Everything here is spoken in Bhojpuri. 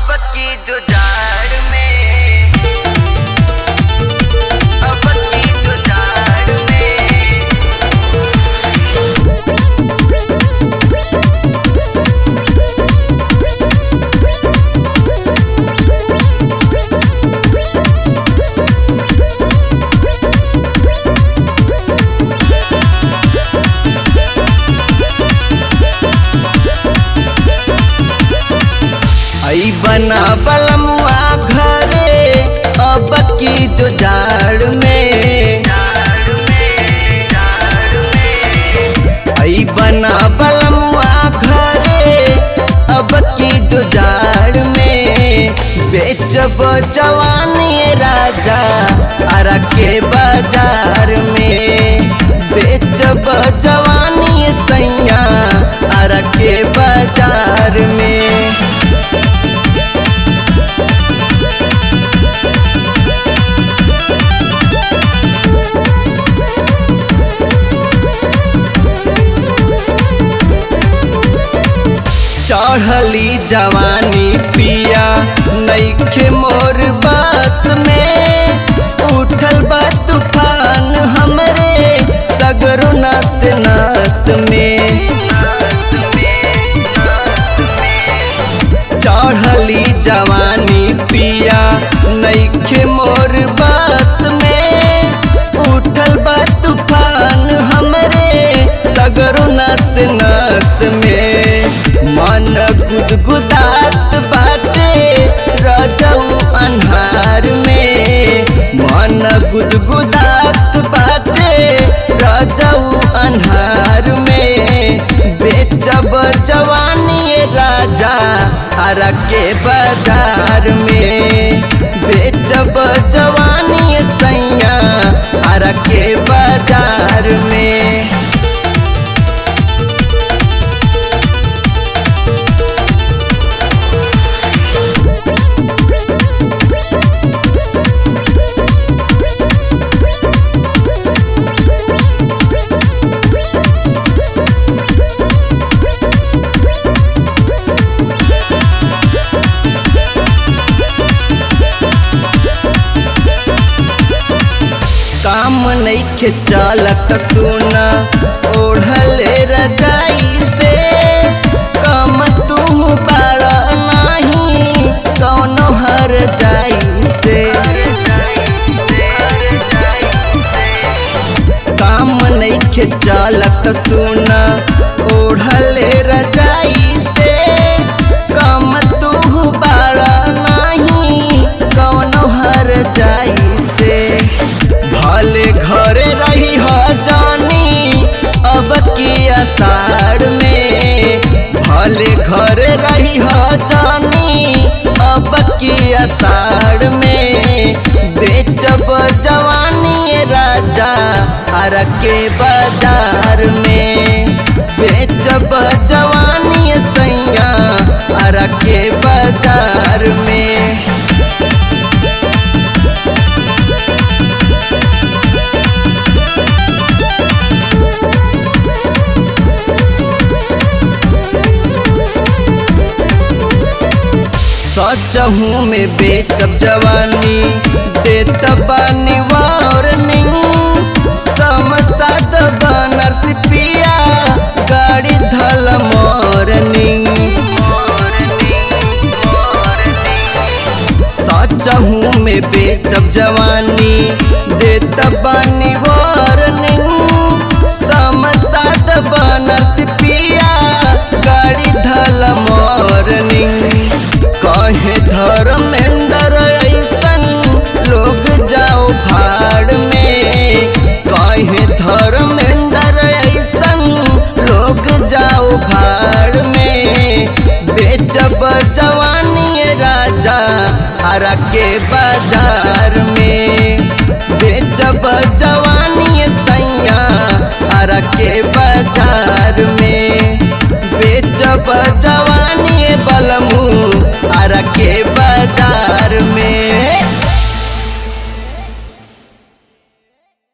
अब की जो जाड़ में अब की जो जाड़ में आई बना बलमुआ घरे अब की जो जाड़ में जाड़ में जाड़ में आई बना बलमुआ घरे अब की जो जाड़ में बेचब जवानी राजा अरा के बाजार में बेचब जवानी सैया अरा के बाजार में चढ़ली जवानी पिया नईखे मोर बास में उठल बा तूफान हमरे सगरो नस नस में चढ़ली जवानी पिया नईखे मोर बास में उठल बा तूफान हमरे सगरो नस नस में मन गुदगुदात बाटे रजऊ अन्हार में मन गुदगुदात बाटे रजऊ अन्हार में बेचब जवानी राजा हरा के बाजार में बेचब जवानी सैया हरा के बाजार में काम नईखे चालत सुना ओढ़ले रजाई से कम तू बाड़ा नाही कौनो हर जाई से काम नईखे चालत सुना ओढ़ले रजाई से कम तू बाड़ा नाही कौनो हर जाई से भले घरे रही हो जानी अब की अषाढ़ में भले घरे रही हो जानी अब की अषाढ़ में बेचब जवानी राजा हर के बाजार में बेचब जवानी सैया हर के बाजार में सचहू में बेचब जवानी देत बानी वार्निंग समसद बनर सिपिया गाड़ी धल मॉर्निंग सचहू में बेचब जवानी देत बानी वार्निंग समसद बनर सिपिया गाड़ी धल मॉर्निंग कहे धर्मेंद्र ऐसन लोग जाओ भाड़ में कहे धर्मेंद्र ऐसन लोग जाओ भाड़ में बेचब जवानी राजा हरा के बाजार